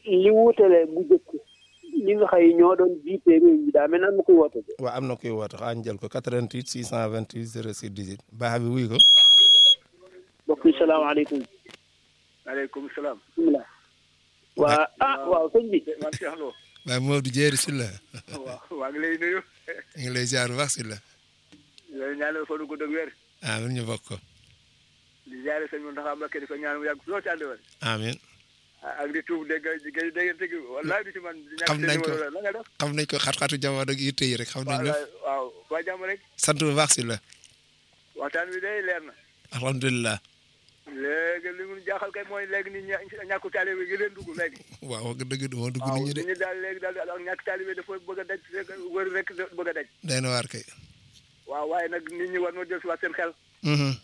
li wutale bu jëkk ñi nga xëy ñoo doon jiite réew mi daa mel ne am na koy woote de. waaw am na kuy woote xaa ñu jël ko 88 628 06 18 baax bi wuy ko mbokk yi salaamaaleykum. maaleykum salaam. bisimilah. waa ah waaw sëñ bi. man Cheikh Lo. waaye Modou Dieri Sylla waaw maa ngi lay nuyu. ñu ngi lay ziar bu baax Sylla yooyu ñaanal fa nu gudd ak wér. amiin ñu bokk ko di ziare sëñ Mountakha Mbacké di ko ñaan mu yàgg loo ci ànd wal amiin ak di tuub dégg nga dégg nga wallaay du ci man. di ñàkk xam nañ ko seen numéro la la nga def. xam nañ ko xat-xatu jamono ak yitte yi rek xam nañ lépp waaw waa jàmm rek. sant bu baax Sylla waxtaan bi day leer na. alhamdulilah léegi li mu jaaxal kay mooy léegi nit ñi ñàkku taalibe gi leen dugg léegi. waaw wax dëgg moo dugg waaw nit ñi de nit ñi daal léegi daal ak ñàkk taalibe dafa bëgg a daj rek wër rek bëgg a daj. day na waar kay waaw waaye nag nit ñi war na jël si waat seen xel. Mhm.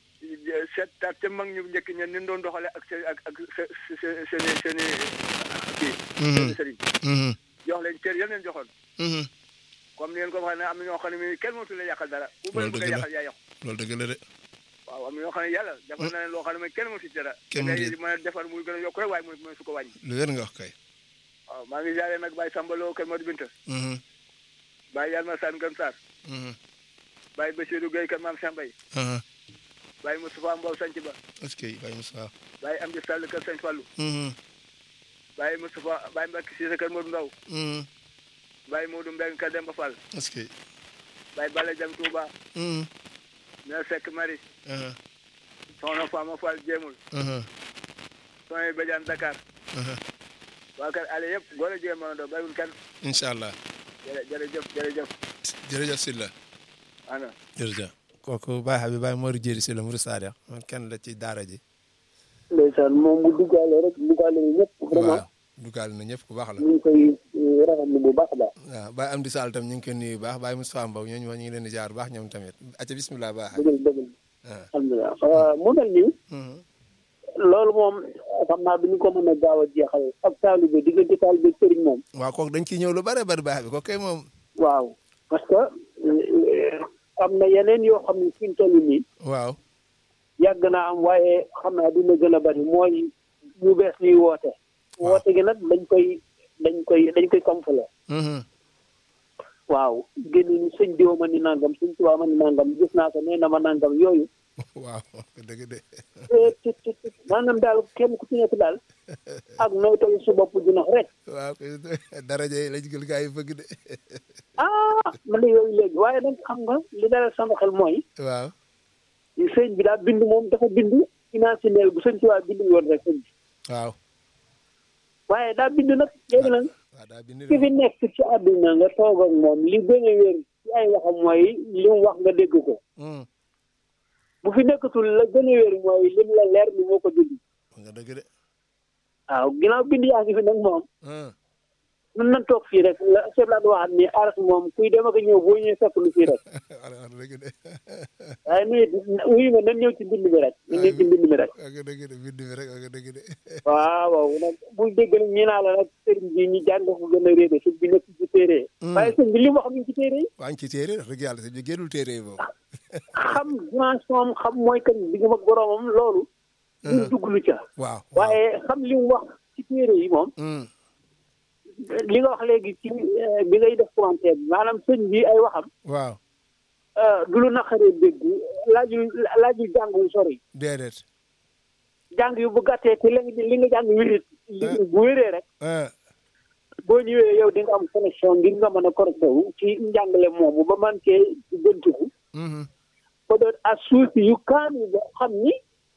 seet taat te mag ñu njëkk ñen ni ñu doon doxale ak seen ak ak seen seen seen kii. seen sëriñ. Mhm. jox leen cër yal leen joxoon. Mhm. comme ni ngeen ko waxee ne am na ñoo xam ne mii kenn mënatu la yàqal dara. ku bëri Loolu bëgg a dëgg la. yàqal yaa yàqu. loolu dëgg la de waaw am na ñoo xam ne yàlla defal na leen loo xam ne mooy kenn mënatu ci dara. Kenn da mënatu ngay ci- mën a defar muy gën a yokk rek waaye mooy mooy su ko wàññi. lu wér nga wax kay waaw maa ngi jaaree nag Baye Samba Lo kër Modou Binta. Mhm. Baye Yalma Sane Gën Sarr. Mhm. Baye Bassirou Gueye kër Maam Sambay. Mhm. Baye Moustapha Mbow Sanc Ba. est-ce que Baye Moussa Baye Amdi Sall kër Sëñ Fallou. Mhm. Baye Moustapha Baye Mbacke Cissé kër Modou Ndaw. Mhm. Baye Modou Mbengue kër Demba Fall. est-ce que Baye Balla Jang Touba. Mhm. Mère Seck Marie. Mhm. Soxna Fama Fall Jéemul. Mhm. Soxna Badiane Dakar. Mhm. waa kër Aliou yëpp góor a jigéen mën a doon bàyyiwul kenn. incha allah jërë jërëjëf jërëjëf. jërëjëf Sylla ana jërëjëf kooku Baye Habib Baye Modou Dieri Sylla Mourou Sadio man kenn la ci daara ji ndeysaan moom bu duggaale rek duggaale na ñëpp vraiment waaw dugaal na ñëpp ku baax la ñu ngi koy rafetlu bu baax daal. waaw Baye Amdi Sall tam ñu ngi koy nuyu bu baax Baye Moustapha Mbow ñooñu ñu ngi leen di jaar bu baax ñoom tamit acca bismillah Baye Habib dëgg la dëgg la ah alhamdulilah mu mel nii Mhm. loolu moom xam naa du ñu ko mën a gaaw a jeexal ak taalibe diggante taalibe sëriñ moom waaw kooku dañ ciy ñëw lu bare bari Baye Habib kooku kay moom waaw parce que euh, am na yeneen yoo xam ne fi ñu toll nii waaw yàgg naa am waaye xam naa dina gën a bari mooy ñu bees ñuy woote Waaw. woote gi nag dañ koy dañ koy dañ koy kamfale Mhm. waaw génn ni sëñ diw ma ni nangam sëñ tubaab ma ni nangam gis naa ko nee na ma nangam yooyu waaw dëgg de eh, tit, tit, tit. maanaam daal kenn ku ci nekk daal ak nooy toll sa bopp dina rek waaw kay daraja yi lañ gël gaa yi bëgg de ah man de yooyu léegi waaye nag xam nga li dalal sama xel mooy waaw sëñ bi daal bind moom dafa bind imaginaire bu sëñ tubaab bind woon rek sëñ bi waaw waaye daa bind nag léegi nag waaw daa bind ki fi de nekk ci àdduna nga toog ak moom li gën a wér ci ay waxam mooy li mu wax nga dégg ko Mhm. bu fi nekkatul la gën a wér mooy lim la leer ni moo ko bind wax nga dëgg de waaw ginnaaw bind yaa ngi fi nag moom Mhm. mën nañ toog fii rek la chef la waxaat ni aras moom kuy dem ak a ñëw boo ñëwee fekk lu fii rek wax nga dëgg de waaye nuyu wuyu ma nan ñëw ci mbind mi rek nan ñëw ci mbind mi rek wax nga dëgg de bind bi rek wax nga dëgg de waaw waaw nag bul dégg nag ñi naa la nag sëriñ bi ñu jàng ko gën a réere sëñ bi nekk ci téere yi waaye sëñ bi li mu wax mi ngi ci téere yi waa ngi ci téere wax dëgg yàlla si bi génnul téere yi boobu xam dimension am xam mooy kan bi nga mag boroomam loolu ñu dugg lu ca waaw waaw waaye xam li mu wax ci téere yi moom Mhm. li nga wax léegi ci eh, bi ngay def commentaire bi maanaam sëñ bi ay waxam waaw eh, du lu naqaree dégg laaju laaju jàng wu sori déedéet jàng yu bu gàttee te li nga li nga jàng wérit li bu wéree rek ah boo ñëwee yow di nga am connexion ngir nga mën a connecté wu ci njàngale moomu ba man cee gëntiku Mhm. ba doon as suufi yu kaan yi boo xam ni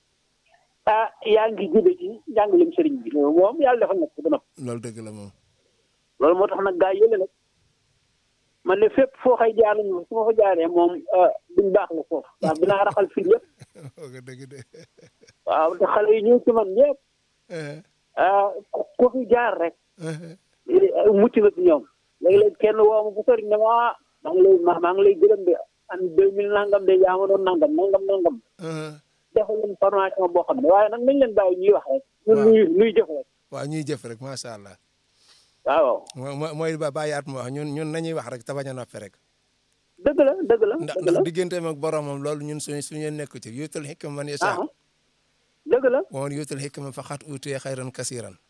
ah yaa ngi jóge ci njàngalem sëriñ bi loolu moom yàlla dafa nekk ba noppi loolu dëgg la moom loolu moo tax nag gaa yële nag man ne fépp foo xay jaar nañu su ma fa jaaree moom duñ baax la foofu ndax dinaa raxal fii yëpp wax nga dëgg de waaw te xale yi ñëw ci man ñëpp Eh, ah ku fi jaar rek eh, eh, mucc nga ci ñoom léegi-léegi kenn woo ma bu sori ne ma ah maa ngi lay maa maa ngi lay gërëm de an deux mille nangam de yaa ma doon nangam nangam nangam eh. defal leen formation boo xam ne waaye nag nañ leen bàyyi ñuy wax rek ñun Waaw. nuy nuy jëf rek waaw ñuy jëf rek macha allah waaw mooy mooy mooy ba bàyyi at mu wax ñun ñun nañuy wax rek te bañ a noppi rek dëgg la dëgg la ndax dëgg la ndax digganteem ak boromam loolu ñun suñu suñu nekk ci yuutal xikma man yasha ah dëgg la wa man yuutal xikma faqad uutiya xayran kasiran